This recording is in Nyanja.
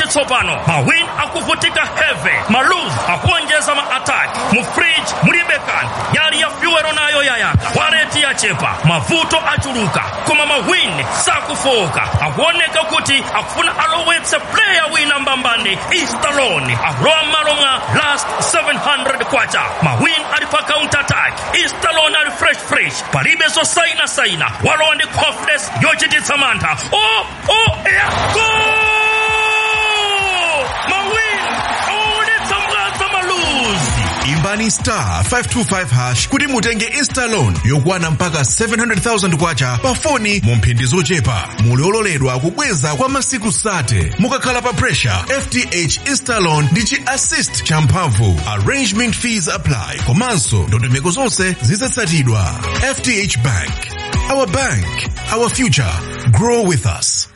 tsopano mawin akuvutika heve maluz akuonjeza maattack mu fridge mulibe kanthu yali ya fyuwero nayo yayaka wareti yachepa mavuto achuluka koma mawin sakufoka akuoneka kuti akufuna alowetse player wina mbambani istalon akulowa m'malo mwa last 700 kwacha mawin ali pa counter attack istalon ali fresh fresh palibe zosaina saina walowa ndi confidence yochititsa mantha o o ya gol mawin awaonetsa mwaza maluzi imbani star 525 hash kuti mutenge instalon yokwana mpaka 700,000 kwacha pa foni mu mphindi zochepa muli ololedwa kubweza kwa masiku 30 mukakhala pa pressure fth instalon ndi chi assist champhamvu arrangement fees apply komanso ndondomeko zonse zizatsatidwa fth bank our bank our future grow with us